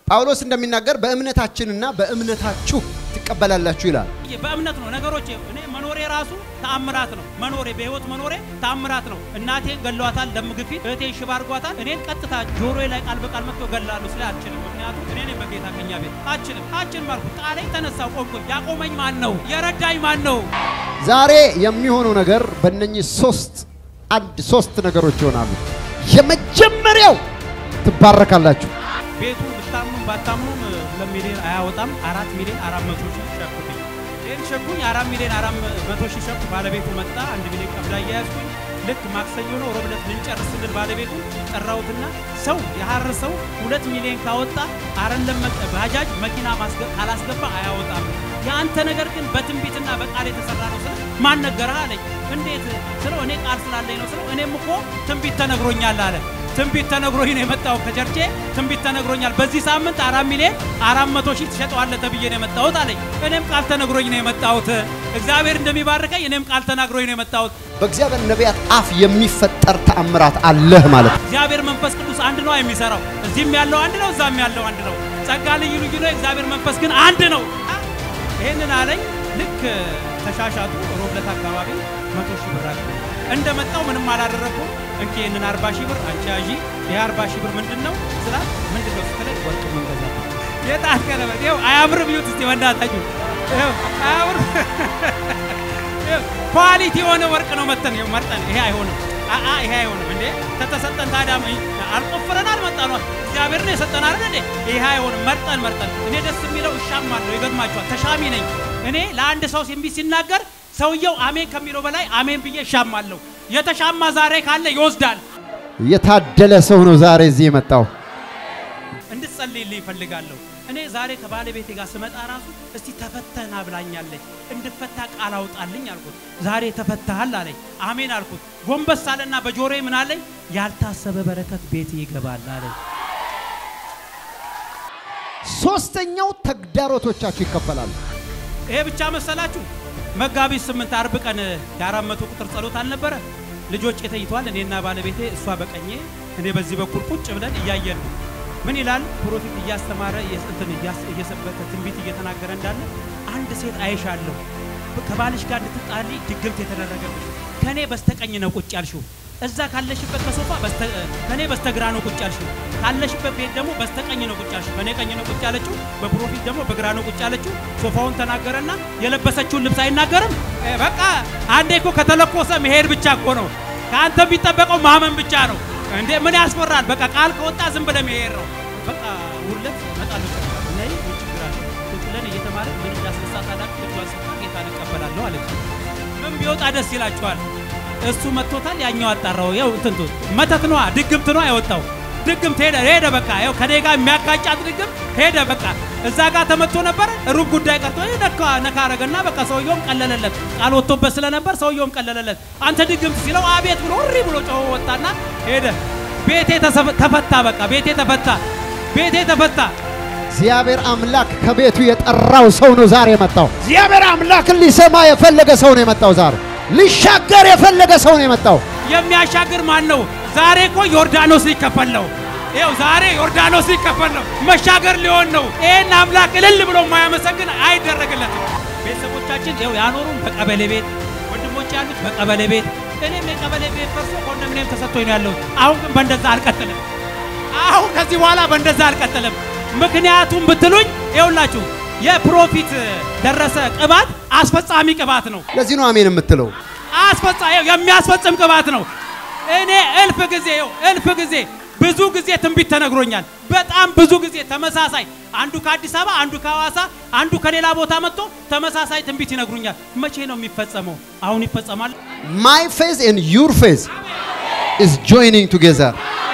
ጳውሎስ እንደሚናገር በእምነታችንና በእምነታችሁ ትቀበላላችሁ ይላል። በእምነት ነው ነገሮች። እኔ መኖሬ ራሱ ተአምራት ነው። መኖሬ በህይወት መኖሬ ተአምራት ነው። እናቴን ገለዋታል፣ ደም ግፊት፣ እህቴን ሽባ አድርጓታል። እኔን ቀጥታ ጆሮዬ ላይ ቃል በቃል መጥቶ ገላለሁ ስለ አልችልም። ምክንያቱም እኔ ነኝ በጌታ ከኛ ቤት አችልም አችልም አልኩት። ጣለኝ፣ ተነሳው፣ ቆምኩኝ። ያቆመኝ ማን ነው? የረዳኝ ማን ነው? ዛሬ የሚሆነው ነገር በእነኚህ ሶስት አንድ ሶስት ነገሮች ይሆናሉ። የመጀመሪያው ትባረካላችሁ። ቤቱ ብታምኑም ባታምኑም ሁለት ሚሊዮን አያወጣም። አራት ሚሊዮን አራት መቶ ሺህ ሸኩብኝ። ይህን ሸኩኝ አራት ሚሊዮን አራት መቶ ሺህ ሸኩ። ባለቤቱ መጣ። አንድ ሚሊዮን ቀብላ እያያዝኩኝ ልክ ማክሰኞ ነው ሮብ ዕለት ልንጨርስ ስንል ባለቤቱ ጠራሁትና ሰው የሀር ሰው ሁለት ሚሊዮን ካወጣ አረለም ባጃጅ መኪና ማስገ- ካላስገባ አያወጣም። የአንተ ነገር ግን በትንቢትና በቃል የተሰራ ነው ስለ ማን ነገረህ አለኝ። እንዴት ስለው እኔ ቃል ስላለኝ ነው ስለው እኔም እኮ ትንቢት ተነግሮኛል አለ። ትንቢት ተነግሮኝ ነው የመጣው ከቸርቼ ትንቢት ተነግሮኛል። በዚህ ሳምንት አራት ሚሊዮን አራት መቶ ሺህ ትሸጠዋለህ ተብዬ ነው የመጣሁት አለኝ። እኔም ቃል ተነግሮኝ ነው የመጣሁት። እግዚአብሔር እንደሚባርከኝ እኔም ቃል ተናግሮኝ ነው የመጣሁት። በእግዚአብሔር ነቢያት አፍ የሚፈጠር ተአምራት አለህ ማለት ነው። እግዚአብሔር መንፈስ ቅዱስ አንድ ነው የሚሰራው። እዚህም ያለው አንድ ነው፣ እዛም ያለው አንድ ነው። ጸጋ ልዩ ልዩ ነው፣ የእግዚአብሔር መንፈስ ግን አንድ ነው። ይህንን አለኝ። ልክ ተሻሻጡ ሮብለት አካባቢ መቶ ሺህ ብር አለ። እንደመጣው ምንም አላደረግኩም። እንኪ ይህንን አርባ ሺህ ብር አንቺ ያዢ። ይህ አርባ ሺህ ብር ምንድን ነው ስላት ምንድን ነው ስትለኝ ወርቅ መንገዛ የጣት ቀለበት ይኸው አያምርም? ይሁት እስቲ በእናታችሁ ይኸው አያምርም? ይኸው ኳሊቲ የሆነ ወርቅ ነው መተን ይኸው መርጠን ይሄ አይሆንም አአ ይሄ አይሆንም እንዴ ከተሰጠን ታዲያ ምን- አልቆፍረን አልመጣን እግዚአብሔር ነው የሰጠን አይደል እንዴ ይሄ አይሆንም መርጠን መርጠን እኔ ደስ የሚለው እሻማለሁ ይገርማችኋል ተሻሚ ነኝ እኔ ለአንድ ሰው ሲምቢ ሲናገር ሰውየው አሜን ከሚለው በላይ አሜን ብዬ እሻማለሁ የተሻማ ዛሬ ካለ ይወስዳል የታደለ ሰው ነው ዛሬ እዚህ የመጣው። እንድትጸልይልኝ ይፈልጋለሁ። እኔ ዛሬ ከባለቤቴ ጋር ስመጣ ራሱ እስቲ ተፈተና ብላኛለች፣ እንድፈታ ቃል አውጣልኝ አልኩት። ዛሬ ተፈታሃል አለኝ። አሜን አልኩት። ጎንበስ አለና በጆሮዬ ምን አለኝ? ያልታሰበ በረከት ቤት ይገባል አለኝ። ሶስተኛው ተግዳሮቶቻችሁ ይከፈላሉ። ይሄ ብቻ መሰላችሁ? መጋቢት ስምንት አርብ ቀን የአራት መቶ ቁጥር ጸሎት አልነበረ? ልጆች ተይቷል። እኔና ባለቤቴ እሷ በቀኜ እኔ በዚህ በኩል ቁጭ ብለን እያየን ነው። ምን ይላል? ፕሮፊት እያስተማረ እንትን እያስ- እየሰበከ ትንቢት እየተናገረ እንዳለ አንድ ሴት አይሻለሁ ከባልሽ ጋር እንድትጣሊ ድግምት የተደረገብሽ ከኔ በስተቀኝ ነው ቁጭ ያልሽው። እዛ ካለሽበት ከሶፋ በስተ- ከኔ በስተግራ ነው ቁጭ ያልሽው። ካለሽበት ቤት ደግሞ በስተቀኝ ነው ቁጭ ያልሽው። በእኔ ቀኝ ነው ቁጭ ያለችው፣ በፕሮፊት ደግሞ በግራ ነው ቁጭ ያለችው። ሶፋውን ተናገረና የለበሰችውን ልብስ አይናገርም። እ፣ በቃ አንዴ እኮ ከተለኮሰ መሄድ ብቻ እኮ ነው። ከአንተ የሚጠበቀው ማመን ብቻ ነው። እንዴ ምን ያስፈራል? በቃ ቃል ከወጣ ዝም ብለህ መሄድ ነው። በቃ ሁለት እመጣለሁ ነይ ምን ችግር አለ? ቁጭ ብለን እየተማርን ምን እንዳስነሳት አላውቅም። ልጇን ሰጥታ ጌታን እቀበላለሁ አለች። ምን ቢወጣ ደስ ይላችኋል? እሱ መጥቶታል፣ ያኛው አጣራው። ያው እንትንቱ መተት ነዋ፣ ድግምት ነዋ ያወጣው። ድግምት ሄደ ሄደ በቃ ያው ከኔ ጋር የሚያጋጫት ድግም ሄደ በቃ እዛ ጋር ተመቶ ነበር። ሩብ ጉዳይ ቀርቶ ይሄ ነካ ነካ አረገና በቃ ሰውየውም ቀለለለት። ቃል ወጥቶበት ስለነበር ሰውየውም ቀለለለት። አንተ ድግምት ሲለው አቤት ብሎ እሪ ብሎ ጮሆ ወጣና ሄደ። ቤቴ ተሰፍ- ተፈታ፣ በቃ ቤቴ ተፈታ፣ ቤቴ ተፈታ። እግዚአብሔር አምላክ ከቤቱ የጠራው ሰው ነው ዛሬ የመጣው። እግዚአብሔር አምላክን ሊሰማ የፈለገ ሰው ነው የመጣው ዛሬ። ሊሻገር የፈለገ ሰው ነው የመጣው። የሚያሻግር ማን ነው? ዛሬ እኮ ዮርዳኖስ ሊከፈል ነው። ይኸው ዛሬ ዮርዳኖስ ሊከፈል ነው። መሻገር ሊሆን ነው። ይሄን አምላክ እልል ብሎ የማያመሰግን አይደረግለትም። ቤተሰቦቻችን ይኸው ያኖሩን በቀበሌ ቤት፣ ወንድሞች ያሉት በቀበሌ ቤት፣ እኔም የቀበሌ ቤት ፈርሶ ኮንዶሚኒየም ተሰጥቶኝ ነው ያለሁት። አሁን ግን በእንደዛ አልቀጥልም። አሁን ከዚህ በኋላ በእንደዛ አልቀጥልም። ምክንያቱም ብትሉኝ ይኸውላችሁ የፕሮፊት ደረሰ ቅባት አስፈጻሚ ቅባት ነው። ለዚህ ነው አሜን የምትለው። አስፈጻ ይኸው የሚያስፈጽም ቅባት ነው። እኔ እልፍ ጊዜ ይኸው እልፍ ጊዜ ብዙ ጊዜ ትንቢት ተነግሮኛል። በጣም ብዙ ጊዜ ተመሳሳይ፣ አንዱ ከአዲስ አበባ፣ አንዱ ከሐዋሳ፣ አንዱ ከሌላ ቦታ መጥቶ ተመሳሳይ ትንቢት ይነግሩኛል። መቼ ነው የሚፈጸመው? አሁን ይፈጸማል። ማይ ፌዝ ኤንድ ዩር ፌዝ ኢዝ ጆይኒንግ ቱጌዘር